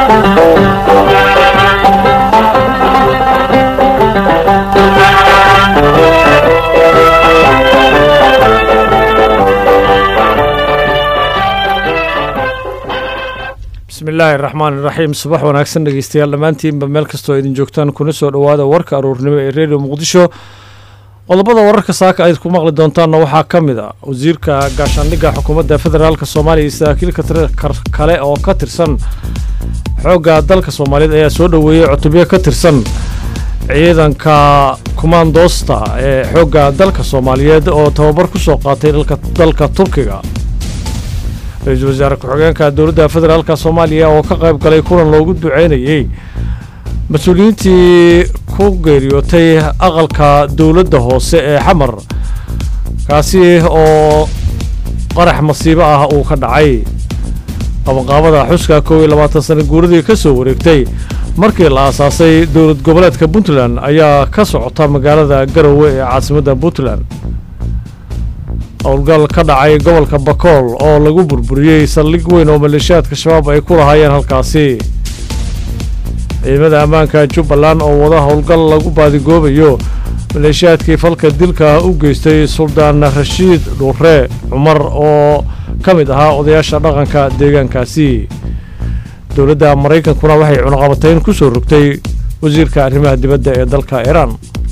bismillaahi raxmaan iraxiim subax wanaagsan dhegeystayaal dhammaantiinba meel kastoo idin joogtaan kuna soo dhowaada warka aruurnimo ee redio muqdisho qodobada wararka saaka ayd ku maqli doontaanna waxaa ka mid a wasiirka gaashaandhigga xukuumadda federaalk soomaaliya iyo saraakiilka kale oo ka tirsan xoogga dalka soomaaliyeed ayaa soo dhoweeyey cutubyo ka tirsan ciidanka kumaandoosta ee xoogga dalka soomaaliyeed oo tababar ku soo qaatay dalka turkiga ra-iisul wasaare ku-xigeenka dowladda federaalk soomaaliya oo ka qayb galay kulan loogu duceynayey mas-uuliyiintii ku geeriyootay aqalka dowladda hoose ee xamar kaasi oo qarax masiibo ah uu ka dhacay qabanqaabada xuska kow iyo labaatan sana guuradii ka soo wareegtay markii la aasaasay dowlad goboleedka puntland ayaa ka socota magaalada garowe ee caasimadda puntland howlgal ka dhacay gobolka bakool oo lagu burburiyey saldhig weyn oo maleeshiyaadka shabaab ay ku lahaayeen halkaasi ciidamada ammaanka jubbaland oo wada howlgal lagu baadigoobayo maleeshiyaadkii falka dilka u geystay suldaan rashiid dhuure cumar oo ka mid ahaa odayaasha dhaqanka deegaankaasi dowladda maraykankuna waxay cunaqabatayn ku soo rogtay wasiirka arrimaha dibadda ee dalka iiraan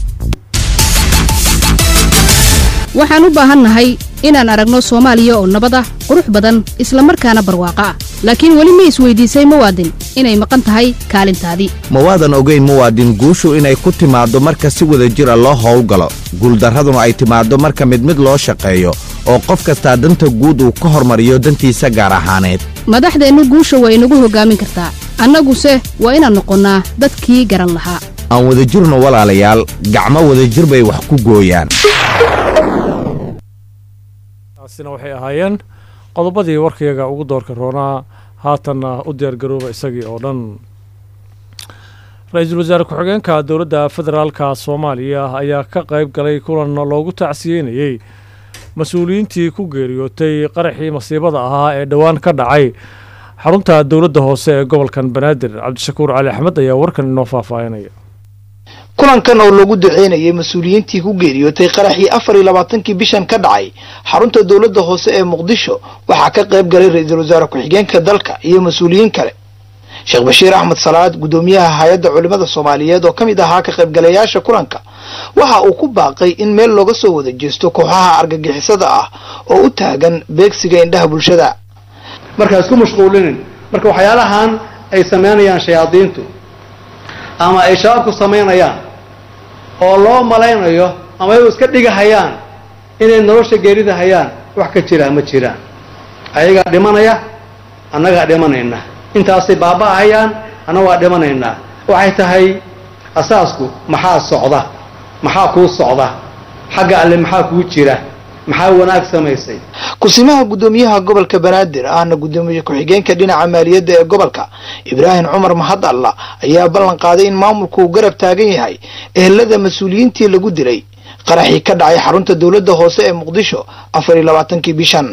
waxaan u baahannahay inaan aragno soomaaliya oo nabad ah qurux badan isla markaana barwaaqo ah laakiin weli ma isweydiisay muwaadin inay maqan tahay kaalintaadii mawaadan ogayn muwaadin guushu inay ku timaaddo marka si wada jira loo howlgalo guuldarraduna ay timaaddo marka mid mid loo shaqeeyo oo qof kastaa danta guud uu ka hormariyo dantiisa gaar ahaaneed madaxdeennu guusha waa inagu hoggaamin kartaa annaguse waa inaan noqonnaa dadkii garan lahaa aan wadajirno walaalayaal gacmo wadajir bay wax ku gooyaan taasina waxay ahaayeen qodobadii warkayaga ugu doorka roonaa haatanna u diyaargarooba isagii oo dhan ra-iisul wasaare ku-xigeenka dowladda federaalka soomaaliya ayaa ka qayb galay kulan loogu tacsiyeynayey mas-uuliyiintii ku geeriyootay qaraxii masiibada ahaa ee dhowaan ka dhacay xarunta dowladda hoose ee gobolkan banaadir cabdishakuur cali axmed ayaa warkan inoo faahfaahinaya kulankan oo loogu duceynayay mas-uuliyiintii ku geeriyootay qaraxii afar iyo labaatankii bishan ka dhacay xarunta dowladda hoose ee muqdisho waxaa ka qayb galay ra-iisul wasaare ku-xigeenka dalka iyo mas-uuliyiin kale sheekh bashiir axmed salaad guddoomiyaha hay-adda culimmada soomaaliyeed oo ka mid ahaa ka qaybgalayaasha kulanka waxa uu ku baaqay in meel looga soo wada jeesto kooxaha argagixisada ah oo u taagan beegsiga indhaha bulshada markaa isku mashquulinin marka waxyaalahan ay samaynayaan shayaadiintu ama ay shabaabku samaynayaan oo loo malaynayo ama ay iska dhigahayaan inay nolosha geerida hayaan wax ka jiraa ma jiraan ayagaa dhimanaya annagaa dhimanayna intaasay baaba'ahayaan annaga waa dhimanaynaa waxay tahay asaasku maxaa socda maxaa kuu socda xagga alle maxaa kuu jira maxaa wanaag samaysay kusimaha guddoomiyaha gobolka banaadir ahna guddoomiye ku-xigeenka dhinaca maaliyadda ee gobolka ibraahim cumar mahad alla ayaa ballan qaaday in maamulku uu garab taagan yahay ehelada mas-uuliyiintii lagu dilay qaraxii ka dhacay xarunta dowladda hoose ee muqdisho afar iyo labaatankii bishan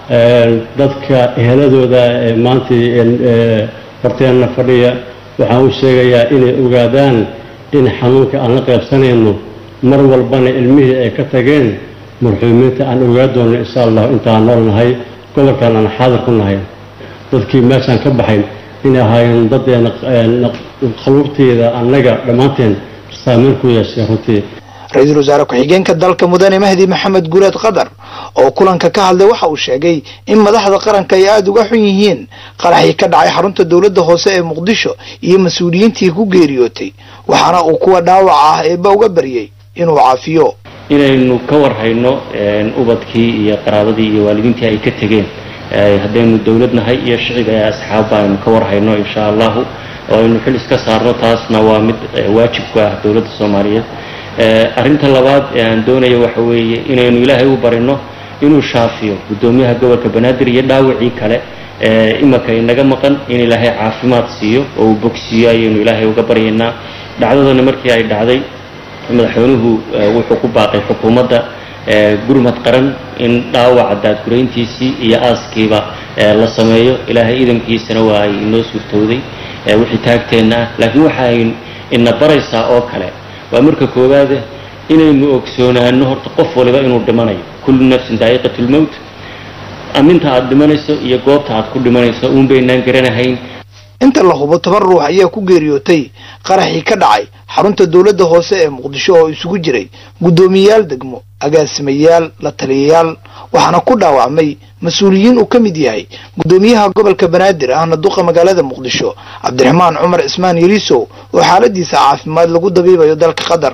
dadka eheladooda ee maanta horteenna fadhiya waxaan u sheegayaa inay ogaadaan in xanuunka aan la qaybsanayno mar walbana ilmihii ay ka tageen marxuumiinta aan ogaa doonno insha allahu intaan nool nahay gobolkan aan xaadir ku nahay dadkii meeshaan ka baxay inay ahaayeen dadeena qaluubteeda annaga dhammaanteen saameyn ku yeeshay runtii ra-iisul wasaare ku-xigeenka dalka mudane mahdi maxamed guuleed qadar oo kulanka ka hadlay waxa uu sheegay in madaxda qaranka ay aada uga xun yihiin qaraxii ka dhacay xarunta dowladda hoose ee muqdisho iyo mas-uuliyiintii ku geeriyootay waxaana uu kuwa dhaawaca ah eeba uga baryey inuu caafiyo inaynu ka warhayno ubadkii iyo qaraabadii iyo waalidiintii ay ka tegeen haddaynu dowlad nahay iyo shicib ee asxaabba aynu ka warhayno insha allahu oo aynu xil iska saarno taasna waa mid waajib ku ah dowladda soomaaliyeed arrinta labaad ee aan doonayo waxa weeye inaynu ilaahay u barino inuu shaafiyo guddoomiyaha gobolka banaadir iyo dhaawacii kale ee imaka inaga maqan in ilaahay caafimaad siiyo oo uu bogsiiyo ayaynu ilaahay uga baryaynaa dhacdadani markii ay dhacday madaxweynuhu wuxuu ku baaqay xukuumadda gurmad qaran in dhaawaca daadgurayntiisii iyo aaskiiba la sameeyo ilaahay idankiisana waa ay inoo suurtowday wixii taagteenna ah laakiin waxay ina baraysaa oo kale waa marka koowaade inaynu ogsoonaano horta qof waliba inuu dhimanayo kullu nafsin daa'iqatu lmowt aminta aad dhimanayso iyo goobta aad ku dhimanayso uun baynaan garanahayn inta la hubo toban ruux ayaa ku geeriyootay qaraxii ka dhacay xarunta dowladda hoose ee muqdisho oo isugu jiray guddoomiyayaal degmo agaasimayaal la taliyayaal waxaana ku dhaawacmay mas-uuliyiin uu ka mid yahay guddoomiyaha gobolka banaadir ahna duqa magaalada muqdisho cabdiraxmaan cumar cismaan yariisow oo xaaladiisa caafimaad lagu dabiibayo dalka qatar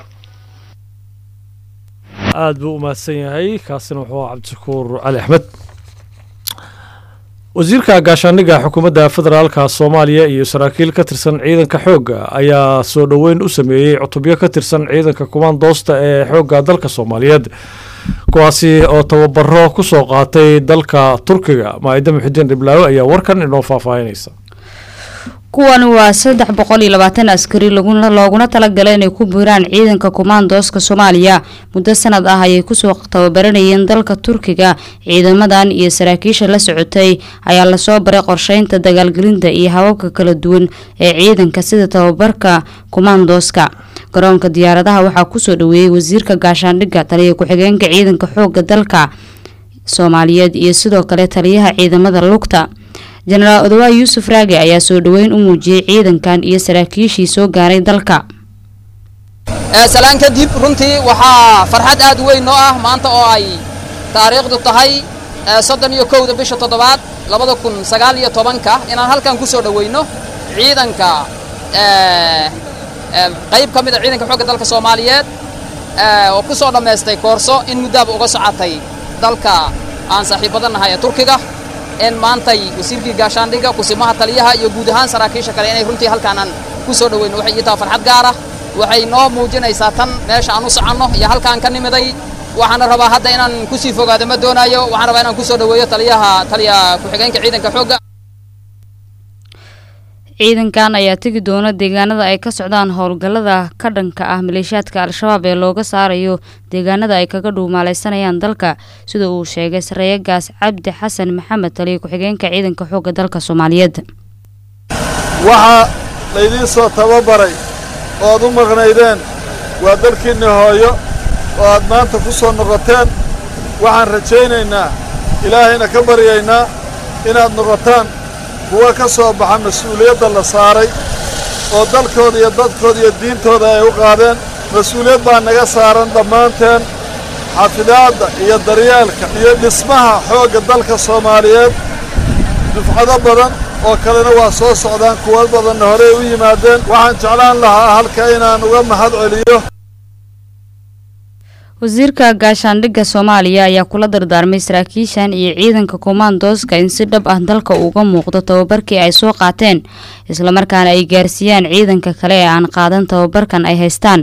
aada buu u mahadsan yahay kaasina wuxuu aha cabdishakuur cali axmed wasiirka gaashaandhigga xukuumadda federaalka soomaaliya iyo saraakiil ka tirsan ciidanka xoogga ayaa soo dhoweyn u sameeyey cutubyo ka tirsan ciidanka kumaandoosta ee xoogga dalka soomaaliyeed kuwaasi oo tababaro ku soo qaatay dalka turkiga maaida muxidiin dhiblaawe ayaa warkan inoo faahfaahinaysa kuwani waa saddex boqol iyo labaatan askari looguna talagalay inay ku biiraan ciidanka kumaandooska soomaaliya muddo sanad ah ayay kusoo tababaranayeen dalka turkiga ciidamadan iyo saraakiisha la socotay ayaa lasoo baray qorsheynta dagaalgelinta iyo hababka kala duwan ee ciidanka sida tababarka kumaandooska garoonka diyaaradaha waxaa kusoo dhaweeyey wasiirka gaashaandhigga taliya ku-xigeenka ciidanka xooga dalka soomaaliyeed iyo sidoo kale taliyaha ciidamada lugta jenaraal odawaa yuusuf raage ayaa soo dhoweyn u muujiyey ciidankan iyo saraakiishii soo gaaray dalka salaan kadib runtii waxaa farxad aad u weyn noo ah maanta oo ay taariikhdu tahay soddon iyo kowda bisha toddobaad labada kun sagaal iyo tobanka inaan halkan ku soo dhoweyno ciidanka qayb ka mid a ciidanka xoogga dalka soomaaliyeed oo ku soo dhammaystay koorso in muddaaba uga socotay dalka aan saaxiibada nahay ee turkiga in maantay wasiirkii gaashaandhigga kusimaha taliyaha iyo guud ahaan saraakiisha kale inay runtii halkaanaan ku soo dhoweyno waxay ii taha farxad gaar ah waxay noo muujinaysaa tan meesha aan u soconno iyo halkaan ka nimiday waxaana rabaa hadda inaan kusii fogaado ma doonaayo waxaan rabaa inaan kusoo dhoweeyo taliyaha taliya ku-xigeenka ciidanka xoogga ciidankan ayaa tegi doona deegaanada ay ka socdaan howlgallada ka dhanka ah maleeshiyaadka al-shabaab ee looga saarayo deegaanada ay kaga dhuumaalaysanayaan dalka sida uu sheegay sareeyagaas cabdi xasan maxamed taliya ku-xigeenka ciidanka xoogga dalka soomaaliyeed waxaa laydiin soo tababaray oo aad u maqnaydeen waa dalkiinni hooyo oo aad maanta ku soo noqoteen waxaan rajaynaynaa ilaahayna ka baryaynaa inaad noqotaan kuwa ka soo baxa mas-uuliyadda la saaray oo dalkooda iyo dadkooda iyo diintooda ay u qaadeen mas-uuliyad baa naga saaran dhammaanteen xafidaadda iyo daryeelka iyo dhismaha xoogga dalka soomaaliyeed dufcado badan oo kalena waa soo socdaan kuwa badanna horey u yimaadeen waxaan jeclaan lahaa halka inaan uga mahad celiyo wasiirka gaashaandhigga soomaaliya ayaa kula dardaarmay saraakiishan iyo ciidanka kumaandooska in si dhab ah dalka uga muuqdo tababarkii ay soo qaateen islamarkaana ay gaarsiiyaan ciidanka kale ee aan qaadan tababarkan ay haystaan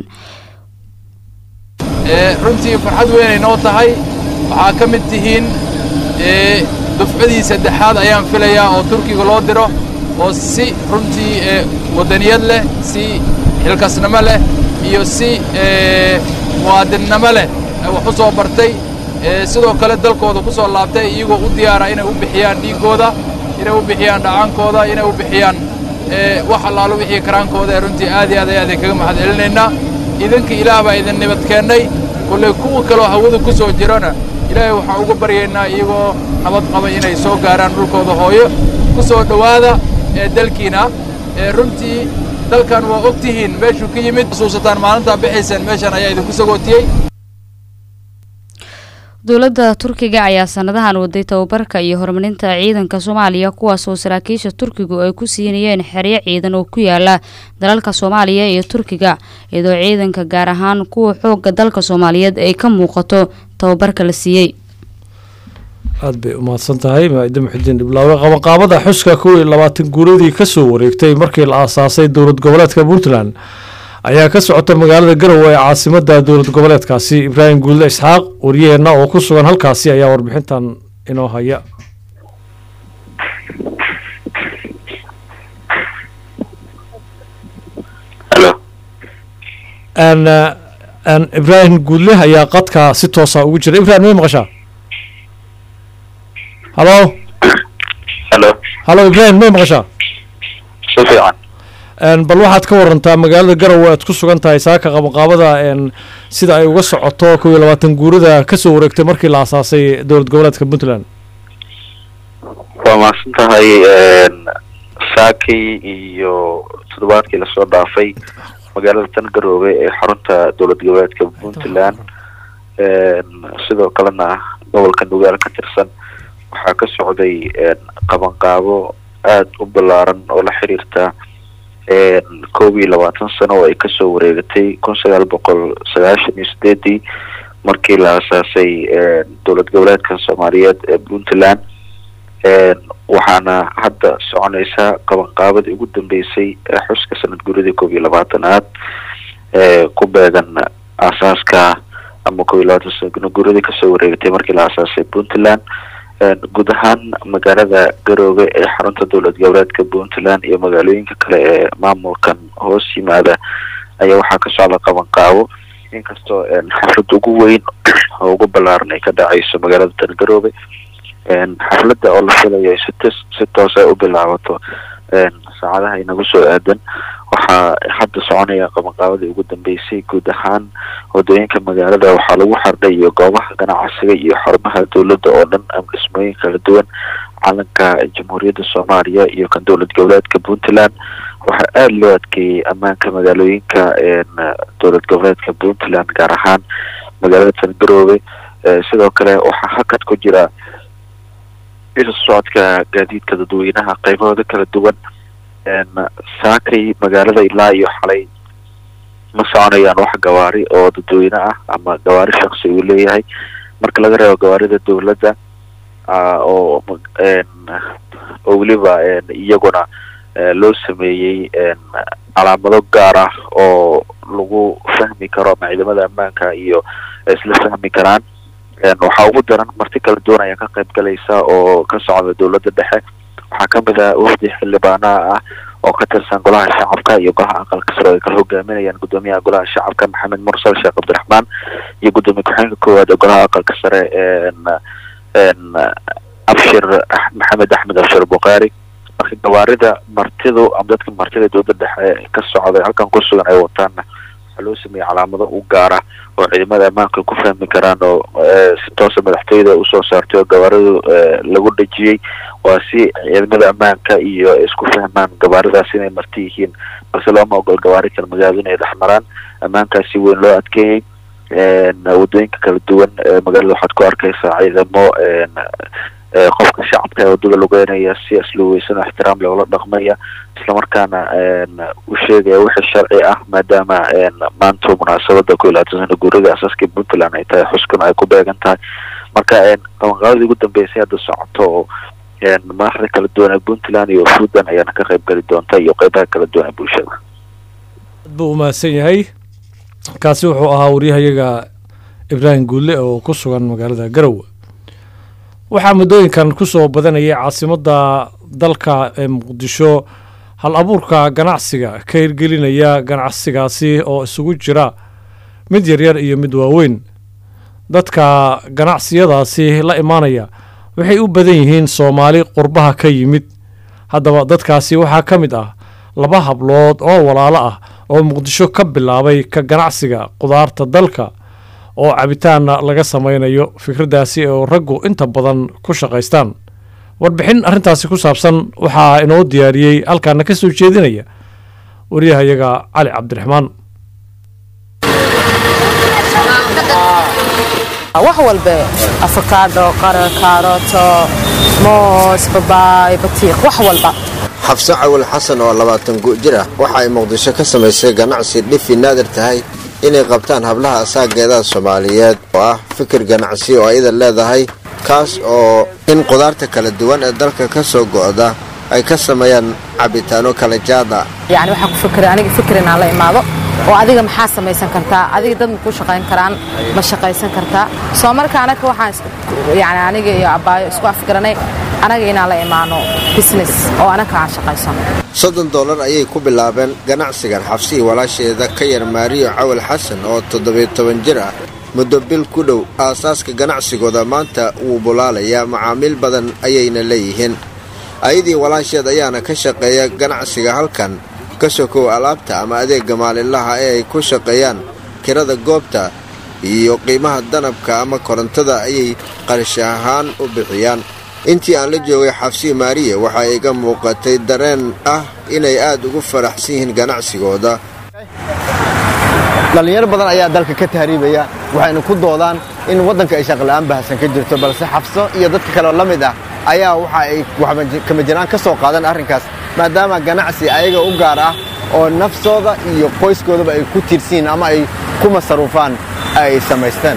runtii farxad weynay noo tahay waxaa ka mid tihiin dufcadii saddexaad ayaan filayaa oo turkiga loo diro oo si runtii waddaniyad leh si xilkasnimo leh iyo si muwaadinnimo leh wax u soo bartay sidoo kale dalkooda ku soo laabtay iyagoo u diyaara inay u bixiyaan dhiiggooda inay u bixiyaan dhacaankooda inay u bixiyaan wax allaalo wixii karaankooda ee runtii aad iyo aad ayaad kaga mahad celinaynaa idinka ilaah baa idin nabad keennay kolley kuwa kaloo hawada ku soo jirana ilaahay waxaan uga baryaynaa iyagoo nabad qaba inay soo gaaraan dhulkooda hooyo ku soo dhowaada ee dalkiina ee runtii dalkan waa og tihiin meeshuu ka yimid xusuusataan maalintaa bixayseen meeshan ayaa idinku sagootiyey dowladda turkiga ayaa sanadahan waday tababarka iyo horumarinta ciidanka soomaaliya kuwaasoo saraakiisha turkigu ay ku siinayeen xeryo ciidan oo ku yaala dalalka soomaaliya iyo turkiga iyadoo ciidanka gaar ahaan kuwa xooga dalka soomaaliyeed ay ka muuqato tababarka la siiyey aad bay u mahadsan tahay maaida muxidiin dhiblaawe qabanqaabada xuska kow iyo labaatan guuradii kasoo wareegtay markii la aasaasay dowlad goboleedka puntland ayaa ka socota magaalada garowe ee caasimada dowlad goboleedkaasi ibraahim guulle isxaaq wariyaheenna oo ku sugan halkaasi ayaa warbixintan inoo haya ibraahim guudle ayaa qadka si toosa ugu jira ibrahim may maqashaa halo halo halo ibraahim may maqashaa si fiican bal waxaad ka warantaa magaalada garowe aad ku sugan tahay saaka qabanqaabada sida ay uga socoto kow iyo labaatan guurada kasoo wareegtay markii la asaasay dowlad goboleedka puntland waa mahadsan tahay saakii iyo toddobaadkii lasoo dhaafay magaalada tan garoobe ee xarunta dowlad goboleedka puntland sidoo kalena gobolka nugaal ka tirsan waxaa ka socday qabanqaabo aada u ballaaran oo la xiriirta koob iyo labaatan sano oo ay kasoo wareegatay kun sagaal boqol sagaashan iyo sideedii markii la asaasay dowlad goboleedka soomaaliyeed ee puntland waxaana hadda soconeysa qabanqaabadii ugu dambeysay ee xuska sanad guridii koob iyo labaatanaad ee ku beegan aasaaska ama koob iyo labaatan sano guridii kasoo wareegatay markii la asaasay puntland guud ahaan magaalada garoobe ee xarunta dowlad goboleedka puntland iyo magaalooyinka kale ee maamulkan hoos yimaada ayaa waxaa ka socda qabanqaabo inkastoo xaflada ugu weyn oo ugu ballaaran ay ka dhacayso magaalada tan garoobe xafladda oo la filayo si ts si toos ay u bilaabato saacadaha inagu soo aadan waxaa hadda soconaya qabanqaabadii ugu dambeysay guud ahaan wadooyinka magaalada waxaa lagu xardhay iyo goobaha ganacsiga iyo xarumaha dowladda oo dhan ama dhismooyin kala duwan calanka jamhuuriyadda soomaaliya iyo kan dowlad goboleedka puntland waxaa aada loo adkeeyey ammaanka magaalooyinka dowlad goboleedka puntland gaar ahaan magaalada tan garoobe sidoo kale waxaa hakad ku jira isu socodka gaadiidka dadweynaha qaybahooda kala duwan saakay magaalada ilaa iyo xalay ma soconayaan wax gawaari oo dadweyne ah ama gawaari shaksi uu leeyahay marka laga reebo gawaarida dowladda oo oo weliba iyaguna loo sameeyey calaamado gaar ah oo lagu fahmi karo ama ciidamada ammaanka iyo isla fahmi karaan waxaa ugu daran marti kala duwan ayaa ka qayb galaysa oo ka socda dowladda dhexe waxaa kamid ah wafdi xildhibaanaha ah oo ka tirsan golaha shacabka iyo golaha aqalka sare oo ay kala hogaaminayaan gudoomiyaha golaha shacabka maxamed mursal sheekh cabdiraxmaan iyo gudoomiye ku-xigeenka koowaad ee golaha aqalka sare abshir maxamed axmed abshir bukhaari marka gawaarida martidu ama dadka martida dowladda dhexe ka socda halkan ku sugan ay wataanna waxaa loo sameeyey calaamado u gaara oo ciidamada ammaanka ku fahmi karaan oo si toosa madaxtooyada usoo saartay oo gawaaridu lagu dhejiyey waa si ciidamada ammaanka iyo isku fahmaan gawaaridaas inay marti yihiin balse looma ogol gawaari kale magaalada inay dhex maraan ammaankaasi weyn loo adkeeyey wadooyinka kala duwan magaalada waxaad ku arkeysaa ciidamo qofka shacabka ee wadada lugeynaya si asluweysan oo ixtiraam leh ula dhaqmaya islamarkaana u sheegaya wixii sharci ah maadaama maanta munaasabada ku iyo labaatan sana guurida asaaskii puntland ay tahay xuskun ay ku beegan tahay marka qabanqaabadii ugu dambeysay hadda socoto oo madaxda kala duwan ee puntland iyo fudan ayaana ka qayb geli doonta iyo qeybaha kala duwan ee bulshada aad buu umahadsan yahay kaasi wuxuu ahaa waryahayaga ibraahim guulle oo ku sugan magaalada garowe waxaa muddooyinkan ku soo badanayay caasimadda dalka ee muqdisho hal abuurka ganacsiga ka hirgelinaya ganacsigaasi oo isugu jira mid yaryar iyo mid waaweyn dadka ganacsiyadaasi la imaanaya waxay u badan yihiin soomaali qurbaha ka yimid haddaba dadkaasi waxaa ka mid ah laba hablood oo walaalo ah oo muqdisho ka bilaabay ka ganacsiga qudaarta dalka oo cabitaanna laga samaynayo fikraddaasi oo raggu inta badan ku shaqaystaan warbixin arrintaasi ku saabsan waxaa inoo diyaariyey halkaana ka soo jeedinaya waryahayaga cali cabdiraxmaan wax walbe afakaadho qara kaarooto moos babaay batiiq wax walba xabse cawil xasan oo labaatan jir ah waxa ay muqdisho ka samaysay ganacsi dhifi naadir tahay inay qabtaan hablaha asaageedaha soomaaliyeed oo ah fikir ganacsi oo ayada leedahay kaas oo in qudaarta kala duwan ee dalka ka soo go'da ay ka sameeyaan cabitaano kala jaada yacni waxaan ku fikiray aniga fikir inaan la imaado oo adiga maxaa samaysan kartaa adiga dad ma ku shaqayn karaan ma shaqaysan kartaa soo marka anaga waxaan yani aniga iyo abbaayo isku afgaranay anaga inaan la imaano business oo anaga aan shaqaysano soddon dollar ayay ku bilaabeen ganacsigan xabsihii walaasheeda ka yar maariyo cawal xasan oo toddobiyo toban jir ah muddo bil ku dhow aasaaska ganacsigooda maanta wuu bulaalayaa macaamiil badan ayayna leeyihiin ayadii walaasheed ayaana ka shaqeeya ganacsiga halkan ka sokow alaabta ama adeegga maalinlaha ee ay ku shaqeeyaan kirada goobta iyo qiimaha danabka ama korontada ayay qarash ahaan u bixiyaan intii aan la joogay xabsii maariya waxaa iga muuqatay dareen ah inay aad ugu faraxsan yihiin ganacsigooda dhallinyaro badan ayaa dalka ka tahriibaya waxayna ku doodaan in waddanka ay shaqla'aan bahasan ka jirto balse xabso iyo dadka kaleoo la mid ah ayaa waxa ay kama jiraan ka soo qaadan arrinkaas maadaama ganacsi ayaga u gaar ah oo nafsooda iyo qoyskoodaba ay ku tiirsiin ama ay ku masaruufaan ay samaysteen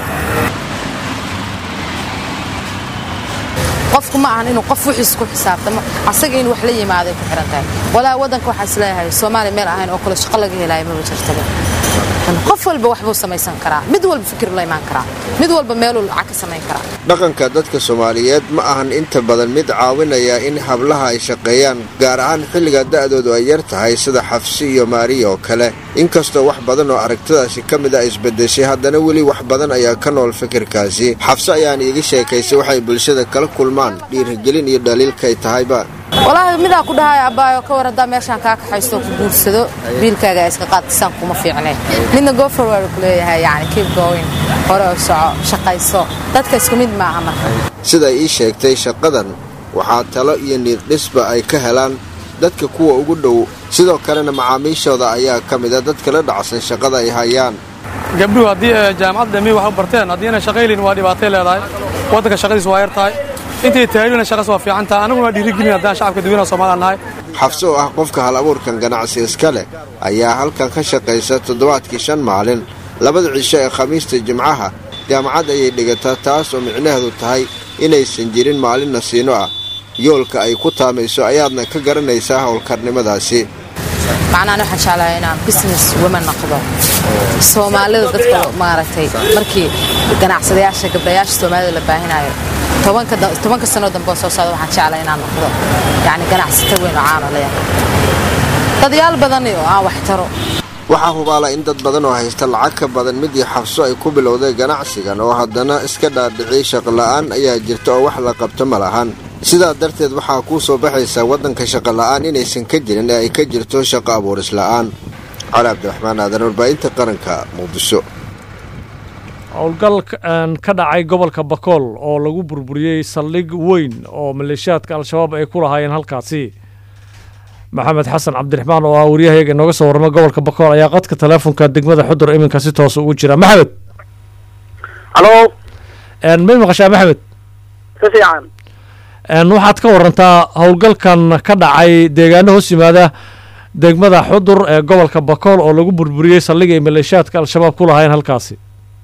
qofku ma ahan inuu qof wixiis ku xisaabtamo asaga in wax la yimaaday ku xihan tahay walaa waddanka waxaa isleeyahay soomaaliya meel ahayn oo kale shaqo laga helaayo maba jirtaba qof walba waxbuu samaysan karaa mid walba fikir la imaan karaa mid walba meeluu lacag ka samayn karaa dhaqanka dadka soomaaliyeed ma ahan inta badan mid caawinaya in hablaha ay shaqeeyaan gaar ahaan xilliga da'doodu ay yar tahay sida xafsi iyo maariya oo kale inkastoo wax badan oo aragtidaasi ka mid a isbedeshay haddana weli wax badan ayaa ka nool fikirkaasi xafse ayaan iiga sheekaysay waxay bulshada kala kulmaan dhiirigelin iyo dhaliilkay tahayba walaahi midaa ku dhahay abbaayo ka war haddaa meeshaan kaa kaxaysto ku guursado biilkaaga iska qaadkisaan kuma fiicneen midna goforward ku leeyahay yani keep going hore oo soco shaqayso dadka isku mid maaha marka sida ii sheegtay shaqadan waxaa talo iyo niiddhisba ay ka helaan dadka kuwa ugu dhow sidoo kalena macaamiishooda ayaa ka mida dadka la dhacsan shaqada ay hayaan gabdhuhu haddii jaamacad dhami wax u barteen haddii inay shaqaylin waa dhibaatay leedahay waddanka shaqadiis waa yar tahay intay tahaylina shaqas waa fiican tahay anaguna waa dhiirigelin haddaan shacabka dadweynaha Soomaaliya nahay xabso oo ah qofka hal abuurkan ganacsi iska leh ayaa halkan ka shaqaysa toddobaadkii shan maalin labada cisho ee khamiista jimcaha jaamacad ayay dhigataa taas oo micnaheedu tahay inaysan jirin maalin nasiino ah yoolka ay ku taamayso ayaadna ka garanaysaa howlkarnimadaasi macnahan waxaan jeclahay inaan business woman noqdo soomaalida dadka maaragtay markii ganacsadayaasha gabdhayaasha soomaalida la baahinayo tobanka sano dambe oo soo socda waxaan jeclahay inaan noqdo yani ganacsata weyn oo caano leeyahay dadyaal badan oo aan wax taro waxaa hubaala in dad badan oo haysta lacag ka badan midii xabso ay ku bilowday ganacsigan oo haddana iska dhaadhiciyay shaqola'aan ayaa jirta oo wax la qabto ma lahan sidaa darteed waxaa kuu soo baxaysaa waddanka shaqola'aan inaysan ka jirin ee ay ka jirto shaqo abuurisla'aan cali cabdiraxmaan aadan warbaahinta qaranka muqdisho howlgal ka dhacay gobolka bakool oo lagu burburiyey saldhig weyn oo maleeshiyaadka al-shabaab ay ku lahaayeen halkaasi maxamed xasan cabdiraxmaan oo ah waryahayaga inooga soo warrama gobolka bakool ayaa qadka teleefonka degmada xudur iminka si toos ugu jira maxamed halo may maqashaa maxamed si fiican waxaad ka warantaa howlgalkan ka dhacay deegaano hoos yimaada degmada xudur ee gobolka bakool oo lagu burburiyey saldhig ay maleeshiyaadka al-shabaab ku lahaayeen halkaasi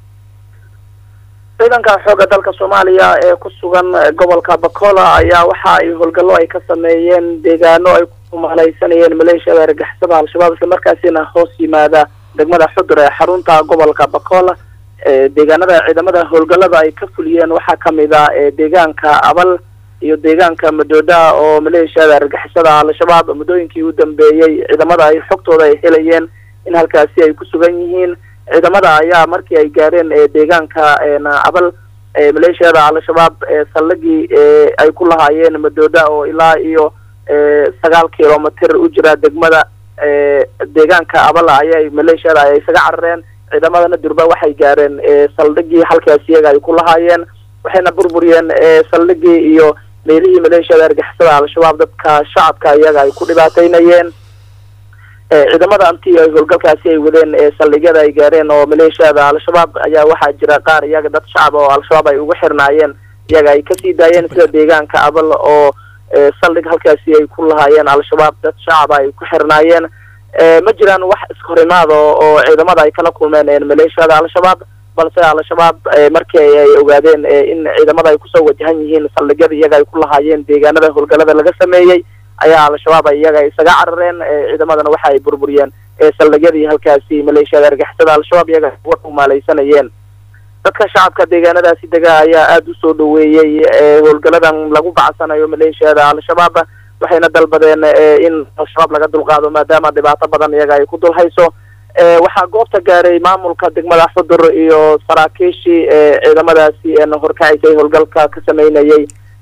ciidanka xoogga dalka soomaaliya ee ku sugan gobolka bakola ayaa waxa ay howlgallo ay ka sameeyeen deegaano ay ku malaysanayeen maleeshiyada argixisada al-shabaab islamarkaasina hoos yimaada degmada xudur ee xarunta gobolka bakola deegaanada ciidamada howlgallada ay ka fuliyeen waxaa kamid a deegaanka abal iyo deegaanka madooda oo maleeshiyada argixisada al-shabaab muddooyinkii u dambeeyey ciidamada ay xogtooda ay helayeen in halkaasi ay ku sugan yihiin ciidamada ayaa markii ay gaareen deegaanka abal maleeshiyada al-shabaab saldhigii ay ku lahaayeen madooda oo ilaa iyo sagaal kilomitr u jira degmada deegaanka abal ayay maleeshiyada ay isaga carareen ciidamadana durba waxay gaareen saldhigii halkaas iyaga ay ku lahaayeen waxayna burburiyeen saldhigii iyo meelihii maleeshiyada argixisada al-shabaab dadka shacabka iyaga ay ku dhibaateynayeen ciidamada anti ay howlgalkaasi ay wadeen saldhigyada ay gaareen oo maleeshiyada al-shabaab ayaa waxaa jira qaar iyaga dad shacab oo al-shabaab ay ugu xirnaayeen iyaga ay kasii daayeen sida deegaanka abal oo saldhig halkaasi ay ku lahaayeen al-shabaab dad shacaba ay ku xirnaayeen ma jiraan wax iskahorimaad oo ciidamada ay kala kulmeen maleeshiyada al-shabaab balse al-shabaab markii ay ogaadeen in ciidamada ay kusoo wajahan yihiin saldhigyada iyaga ay ku lahaayeen deegaanada howlgallada laga sameeyey ayaa al-shabaab iyaga isaga carareen ciidamadana waxa ay burburiyeen saldhigyadii halkaasi maleeshiyada argixisada al-shabaab iyaga war u maalaysanayeen dadka shacabka deegaanadaasi dega ayaa aada usoo dhaweeyey howlgalladan lagu bacsanayo maleeshiyada al-shabaab waxayna dalbadeen in al-shabaab laga dulqaado maadaama dhibaato badan iyaga ay ku dul hayso waxaa goobta gaaray maamulka degmada xudur iyo saraakiishii ciidamadaasi horkacisay howlgalka ka sameynayay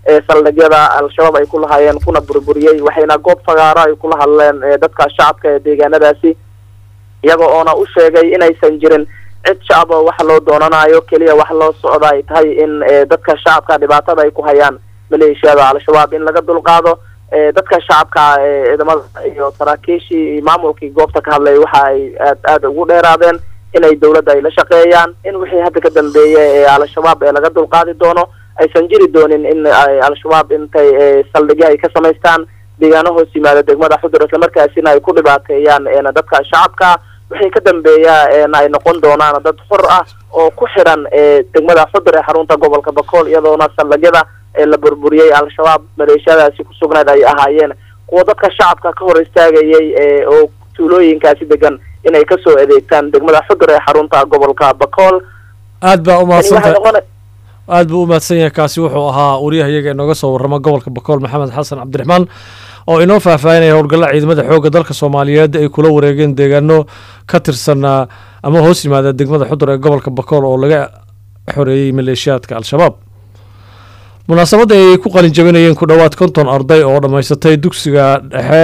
ee saldhigyada al-shabaab ay ku lahaayeen kuna burburiyey waxayna goob fagaaro ay kula hadleen dadka shacabka ee deegaanadaasi iyaga oona u sheegay inaysan jirin cid shacab oo wax loo doonanayo keliya wax loo socda ay tahay in dadka shacabka dhibaatada ay ku hayaan maleeshiyada al-shabaab in laga dulqaado dadka shacabka ciidamada iyo saraakiishii maamulkii goobta ka hadlay waxa ay aad aada ugu dheeraadeen inay dawladda ay la shaqeeyaan in wixii hadda ka dambeeya ee al-shabaab ee laga dulqaadi doono aysan jiri doonin in al-shabaab intay saldhigyo ay ka samaystaan deegaano hoos yimaada degmada xudur islamarkaasina ay ku dhibaateeyaan dadka shacabka wixii ka dambeeya ay noqon doonaan dad xor ah oo ku xiran degmada xudur ee xarunta gobolka bakool iyadoona saldhigyada la burburiyey al-shabaab maleeshiyadaasi ku sugnayd ay ahaayeen kuwa dadka shacabka ka hor istaagayay oo tuulooyinkaasi degan inay kasoo adeegtaan degmada xudur ee xarunta gobolka bakool aad baa umahadsantahay aad buu u mahadsan yahay kaasi wuxuu ahaa wariyahayaga inooga soo warrama gobolka bakool maxamed xasan cabdiraxmaan oo inoo faahfaahinaya howlgalla ciidamada xoogga dalka soomaaliyeed ay kula wareegeen deegaano ka tirsan ama hoos yimaada degmada xudur ee gobolka bakool oo laga xoreeyey maleeshiyaadka al-shabaab munaasabadda ay ku qalin jabinayeen ku dhowaad konton arday oo dhammaysatay dugsiga dhexe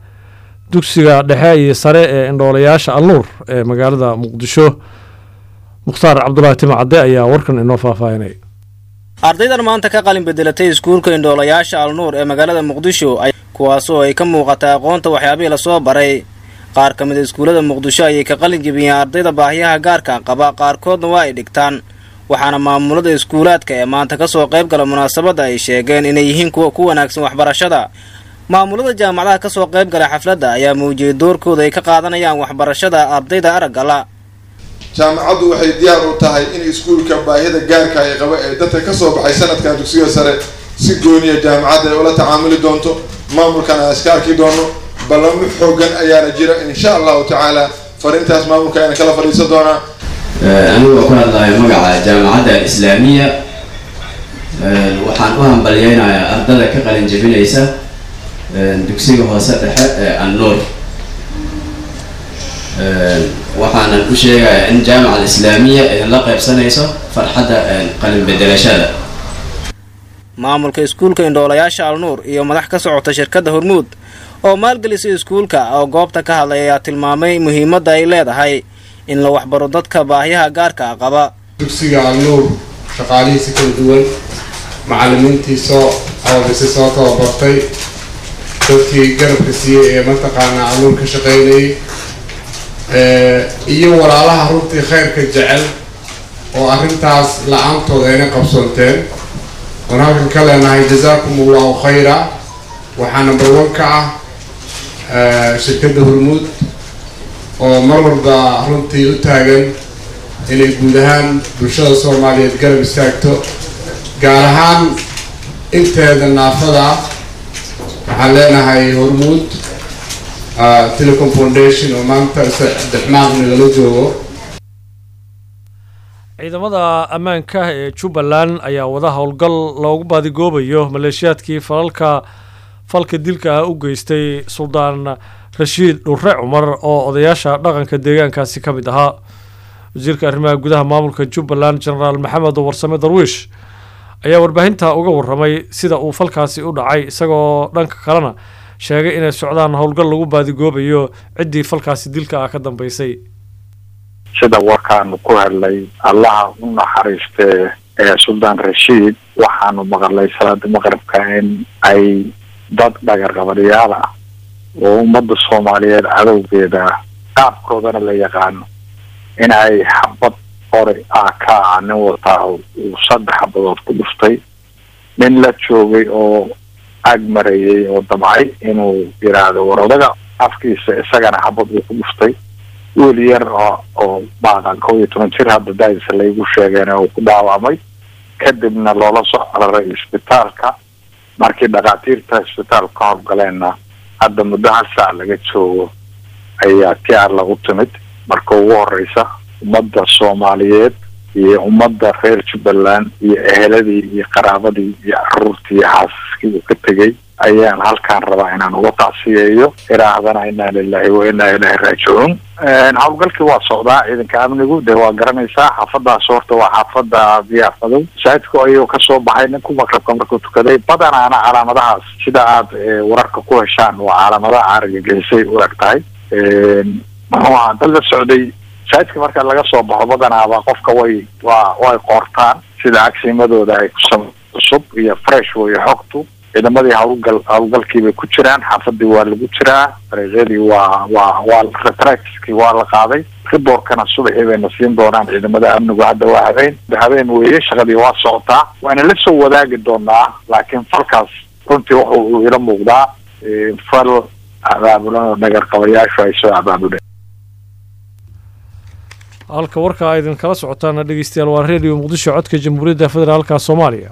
dugsiga dhexe iyo sare ee indhoolayaasha alnuur ee magaalada muqdisho mukhtaar cabdulaahi timacadde ayaa warkan inoo faahfaahinay ardaydan maanta ka qalin bedelatay iskuulka indhoolayaasha alnuur ee magaalada muqdisho kuwaasoo ay ka muuqata aqoonta waxyaabihii lasoo baray qaar ka mid a iskuullada muqdisho ayay ka qalin jebiyeen ardayda baahiyaha gaarka qaba qaarkoodna waa ay dhigtaan waxaana maamulada iskuulaadka ee maanta kasoo qayb gala munaasabadda ay sheegeen inay yihiin kuwa ku wanaagsan waxbarashada maamulada jaamacadaha kasoo qayb gala xafladda ayaa muujiyey doorkooda ay ka qaadanayaan waxbarashada ardayda araggala jaamacaddu waxay diyaar u tahay in iskuulka baahida gaarka ay qaba ee dadka kasoo baxay sanadkan dugsiga sare si gooniya jaamacadda ay ula tacaamuli doonto maamulkan aan iska arki doono ballamo xoogan ayaana jira insha allahu tacaala fariintaas maamulka ayaan kala fadhiisan doonaa anigoo ku hadlayo magaca jaamacadda islaamiya waxaan u hambalyeynayaa ardada ka qalin jebinaysa dugsiga hoose dhexe ee annuur waxaanan u sheegayaa in jaamaca alislaamiya idinla qaybsanayso farxadda qalin bedelashada maamulka iskuulka indhoolayaasha alnuur iyo madax ka socota shirkadda hormuud oo maalgelisay iskuulka oo goobta ka hadlay ayaa tilmaamay muhiimadda ay leedahay in la waxbaro dadka baahiyaha gaarka qaba dugsiga alnuur shaqaalihiisa kala duwan macallimiintii soo aabisay soo tababartay dadkii garabka siiyey ee mataqaanaa alnuur ka shaqaynayay iyo walaalaha runtii khayrka jecel oo arrintaas la-aantooda ayna qabsoonteen oon halkan ka leenahay jazaakum allahu khayra waxaa number one ka ah shirkadda hormuud oo mar walba runtii u taagan inay guud ahaan bulshada soomaaliyeed garab istaagto gaar ahaan inteeda naafada ah waxaan leenahay hormuud telecom foundation oo maanta dexmaaq nagala joogo ciidamada ammaanka ee jubbaland ayaa wada howlgal loogu baadigoobayo maleeshiyaadkii falalka falka dilka ah u geystay suldaan rashiid dhurre cumar oo odayaasha dhaqanka deegaankaasi ka mid ahaa wasiirka arrimaha gudaha maamulka jubbaland genaraal maxamed warsame darwiish ayaa warbaahinta uga waramay sida uu falkaasi u dhacay isagoo dhanka kalena sheegay inay socdaan howlgal lagu baadigoobayo ciddii falkaasi dilka ah ka dambeysay sida warkaanu ku hadlay allaha u naxariistee ee suldaan rashiid waxaanu maqalay salaada maqribka in ay dad dhagarqabadyaal ah oo ummadda soomaaliyeed cadowgeeda qaabkoodana la yaqaano in ay xabad qori ah ka ah nin wataa uu saddex xabadood ku dhuftay nin la joogay oo ag marayay oo damcay inuu yidhaahdo war odaga afkiisa isagana xabad uu ku dhuftay wiil yar oo oo baaqan kow iyo toban jir hadda daadisa laygu sheegeen uu ku dhaawacmay kadibna loola soo cararay isbitaalka markii dhakhaatiirta isbitaalka ka howlgaleenna hadda muddo hal saac laga joogo ayaa tiar lagu timid marka ugu horeysa ummadda soomaaliyeed iyo ummadda reer jubbaland iyo eheladii iyo qaraabadii iyo caruurtii iyo xaasaskii qoyskii uu ka tegey ayaan halkaan rabaa inaan uga tacsiyeeyo iraahdana inaa lilahi wa inaa ilaahi raajicuun howlgalkii waa socdaa ciidanka amnigu dee waa garanaysaa xaafadaas horta waa xaafada biyaa fadow masaajidka ayuu kasoo baxay ninku maqrabka markuu tukaday badanaana calaamadahaas sida aad wararka ku heshaan waa calaamadaha argagixisay u eg tahay muxuu ahaa dad la socday masaajidka marka laga soo baxo badanaaba qofka way waa way qoortaan sida agsiimadooda ay kusam cusub iyo fresh weyo xogtu ciidamadii howlgal howlgalkii bay ku jiraan xaafadii waa lagu jiraa dariiqyadii waa waa waa retractkii waa la qaaday riboorkana subaxii bayna siin doonaan ciidamada amnigu hadda waa habeen habeen weeye shaqadii waa socotaa waana la soo wadaagi doonaa laakiin falkaas runtii wuxu uu ila muuqdaa fal abaabulan oo dhagarqabayaashu ay soo abaabuleen halka warka a idin kala socotaana dhegeystayaal waa redio muqdisho codka jamhuuriyadda federaalka soomaaliya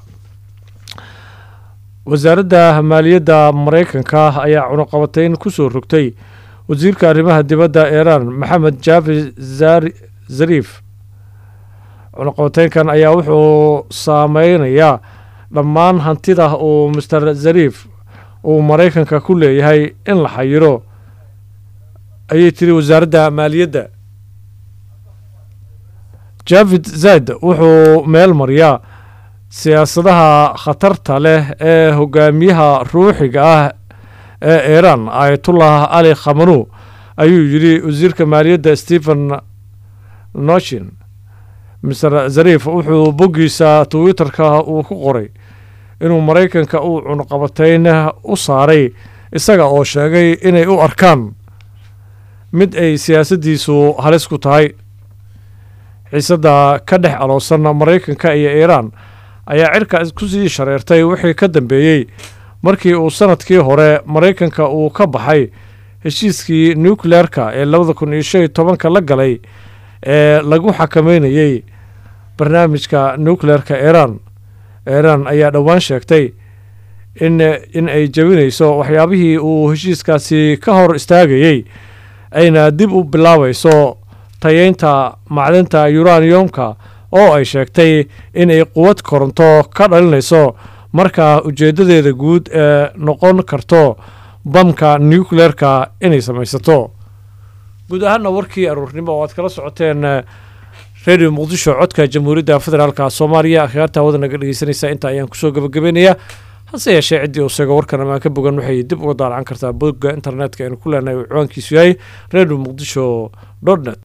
wasaaradda maaliyadda maraykanka ayaa cunuqabateyn ku soo rogtay wasiirka arrimaha dibadda iiraan maxamed jaafi zariif cunuqabateynkan ayaa wuxuu saameynayaa dhammaan hantida uu master zariif uu maraykanka ku leeyahay in la xayiro ayay tiri wasaaradda maaliyadda javid zaid wuxuu meel mariyaa siyaasadaha khatarta leh ee hogaamiyaha ruuxiga ah ee iiraan ayatullah ali khamanu ayuu yidhi wasiirka maaliyadda stephen noshin master zariif wuxuu boggiisa twitterka uu ku qoray inuu maraykanka uu cunuqabateyn u saaray isaga oo sheegay inay u arkaan mid ay siyaasaddiisu halis ku tahay xiisadda ka dhex aloosan maraykanka iyo iiraan ayaa cirka ku sii shareertay wixii ka dambeeyey markii uu sanadkii hore maraykanka uu ka baxay heshiiskii nucleerka ee labada kun iyo shan iyo tobanka la galay ee lagu xakameynayey barnaamijka nucleerka iiraan iiraan ayaa dhowaan sheegtay in in ay jebinayso waxyaabihii uu heshiiskaasi ka hor istaagayey ayna dib u bilaabayso tayeynta macdinta yuraniyomka oo ay sheegtay inay quwad koronto ka dhalinayso marka ujeeddadeeda guud ee noqon karto bamka nucleerka inay samaysato guud ahaana warkii aruurnimo oo aad kala socoteen redio muqdisho codka jamhuuriyadda federaalka soomaaliya akhyaarta hawada naga dhegeysanaysaa inta ayaan kusoo gabagabeynayaa hase yeeshee ciddii uu sheego warkan amaan ka bogan waxay dib uga daalacan kartaa bogga internetka aynu ku leenahay uu ciwaankiisu yahay redio muqdisho dot net